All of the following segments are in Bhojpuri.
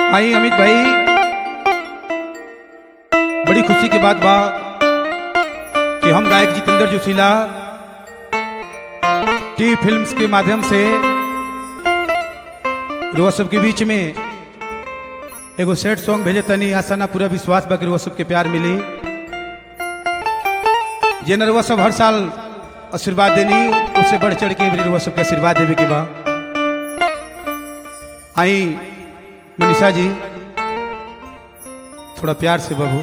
आई अमित भाई बड़ी खुशी की बात बा कि हम गायक जितेंद्र जोशीला टी फिल्म्स के माध्यम से रुआ सबके बीच में एगो सेट सॉन्ग भेजे तनी आशा ना पूरा विश्वास बा कि रुआ सबके प्यार मिली जे नरुआ सब हर साल आशीर्वाद देनी उससे बढ़ चढ़ के भी रुआ सबके आशीर्वाद देवे के बा आई मनीषा जी थोड़ा प्यार से बाबू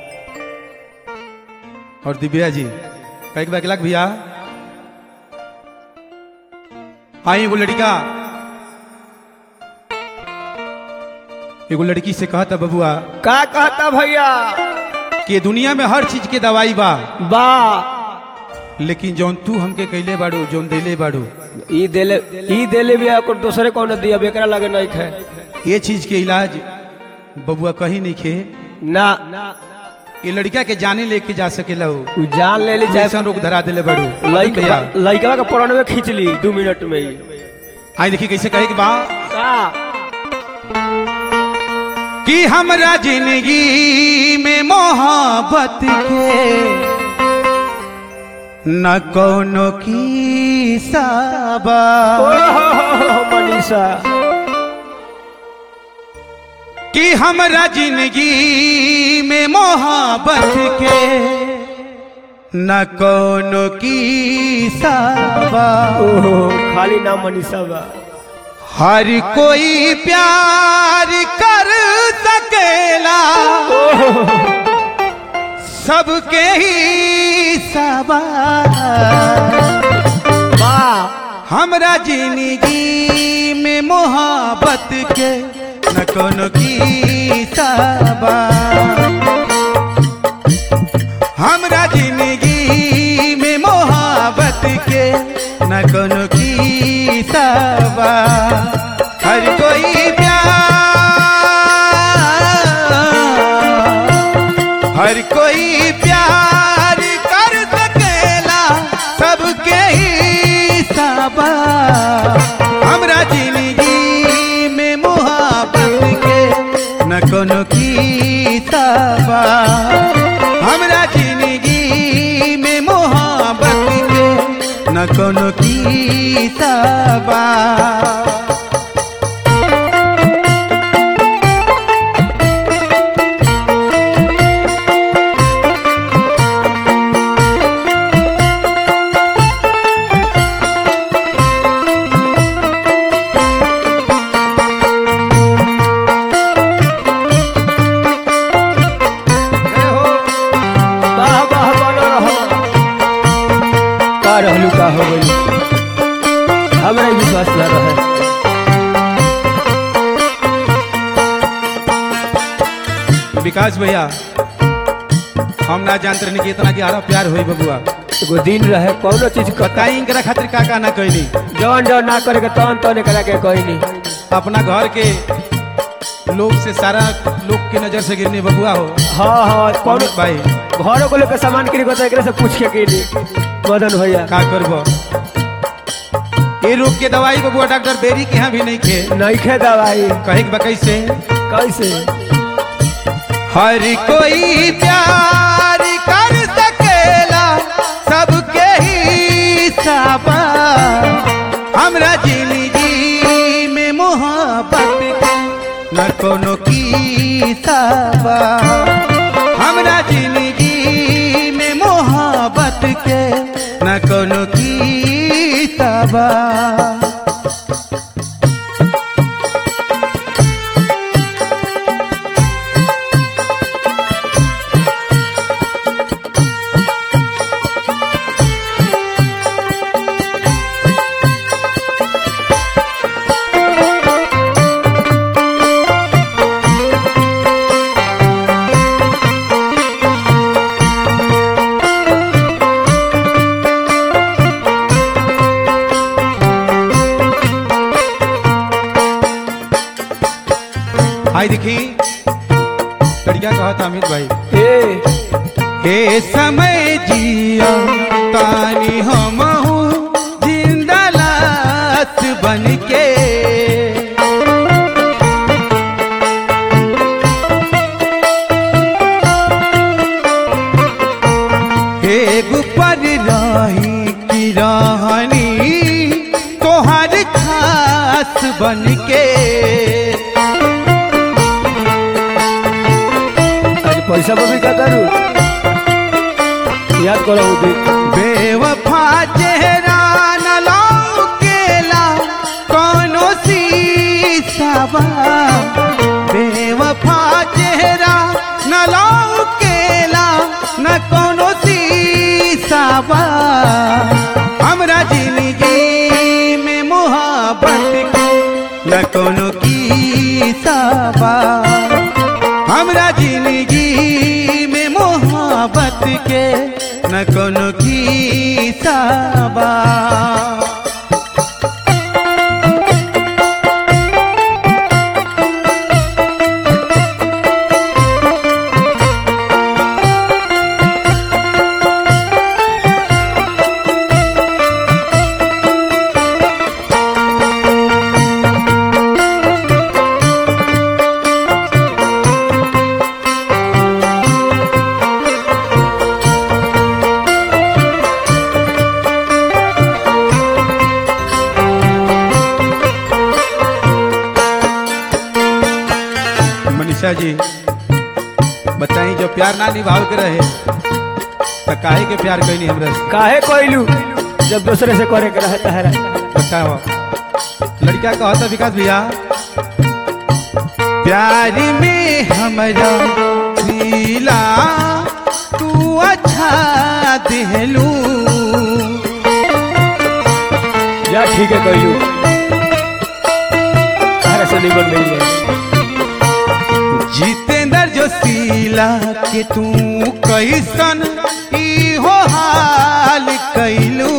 और दिव्या जी कैक बैक लग भैया आई एगो लड़का एगो लड़की से कहता बबुआ का कहता भैया कि दुनिया में हर चीज के दवाई बा बा लेकिन जौन तू हमके कैले बाड़ू जौन देले बाड़ू ई देले ई देले भी ओकर दूसरे कौन दिया बेकरा लगे नहीं खे ये चीज के इलाज बबुआ कहीं नहीं खे ना ये लड़का के जाने लेके जा सकेला हो उ जान ले ली चाहे जैसन रोग धरा दिले बाड़ू लइका भैया लइका के परण में खींच ली दू मिनट में ही आई देखिए कैसे कहे कि बा का कि हमरा जिंदगी में मोहब्बत के न कोनो की साबा ओहो मनीषा कि हमरा जिंदगी में मोहब्बत के न कोनो की साबा ओहो खाली नाम मनीषा बा हर कोई प्यार कर सकेला सबके ही सवाल बा हमरा जिंदगी में मोहब्बत के न कोनो की सबा हमरा जिंदगी में मोहब्बत के न कोनो की सबा हर कोई प्यार हर कोई प्यार कर सकेला सबके ही सबा हमरा जिंदगी में मोहब्बत के न कोनो की सबा हमरा जिंदगी में मोहब्बत के न कोनो की सबा वाह वाह बनो रहो का रहलू का हो गई हमरा ही विश्वास ना रहे विकास भैया हम ना जानते रहनी कि इतना ग्यारह प्यार होई बबुआ एगो दिन रहे कौनो चीज कता बताई इनकरा खातिर का का ना कैली जौन जौन ना करे के तौन तौन करा के कोई नहीं अपना घर के लोग से सारा लोग के नजर से गिरने बबुआ हो हाँ हाँ कौन अमित भाई घरों को लेकर सामान किरी को तो एकरे से पूछ के किनी मदन भैया का करब ये रोग के दवाई बबुआ डॉक्टर बेरी के यहाँ भी नहीं खे नहीं खे दवाई कहे के बकई से कैसे हर कोई प्यार कर सकेला सबके ही सबा हमरा जिंदगी में मोहब्बत के न कोनो की सबा हमरा जिंदगी में मोहब्बत के न कोनो की सबा आई देखी लड़किया कहा था अमित भाई ए हे समय जिया तानी हम जिंदा लाश बन के दास बन के आज पैसा पर भी का करू याद करो वो दिन बेवफा चेहरा न लौकेला कोनो सीसावा बेवफा चेहरा न लौकेला न कोनो सीसावा हमरा जिंदगी में मोहब्बत के न कोनो की साबा हमरा जिंदगी में मोहब्बत के न कोनो की साबा मनीषा जी बताई जो प्यार ना निभाव के रहे तो काहे के प्यार कैनी हमरा से काहे कोइलू जब दूसरे से करे के रहता है बताओ लड़का कहता विकास भैया प्यार में हमरा नीला तू अच्छा दिलू या ठीक है कोइलू तारा से निबल मिल जाए जितेंद्र जोशीला के तू कैसन ई हो हाल कैलू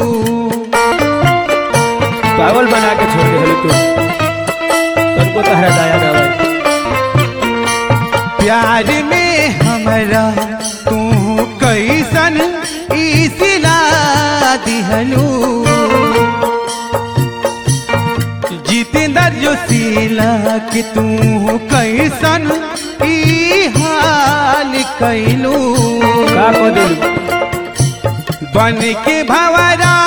पागल बना के छोड़ दे तू तुमको तहरा दया ना भाई प्यार में हमरा तू कैसन ई सिला दिहलू जितेंद्र जोशीला के तू कैसन ई हाल कैलू का को दिलू बन के भवरा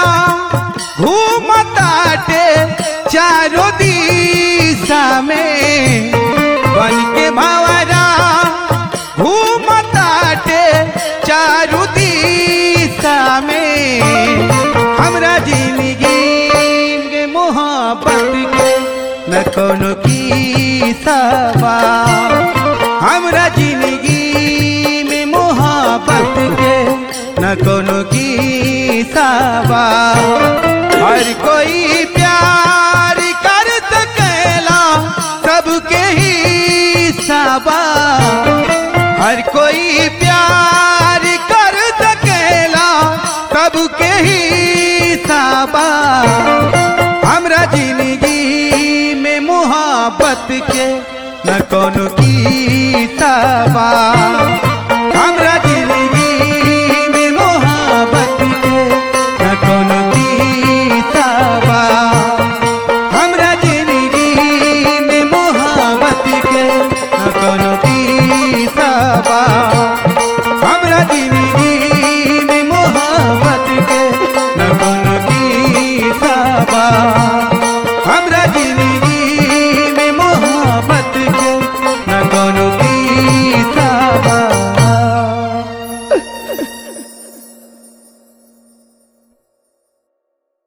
घूमताटे चारों दिशा में बन के भवरा घूमताटे चारों दिशा में हमरा जिंदगी के मोहब्बत के न कोनो की सवा हमरा जिंदगी में मोहब्बत के न कोनो की सावा हर कोई प्यार कर सकेला सबके ही सावा हर कोई प्यार कर सकेला सबके ही सावा हमरा जिंदगी में मोहब्बत के न कोनो की सावा हमरा जिंदगी में मोहब्बत के न कोनो की सावा हमरा जिंदगी में मोहब्बत के न कोनो की सावा हमरा जिंदगी में मोहब्बत के न कोनो की सावा हमरा जिंदगी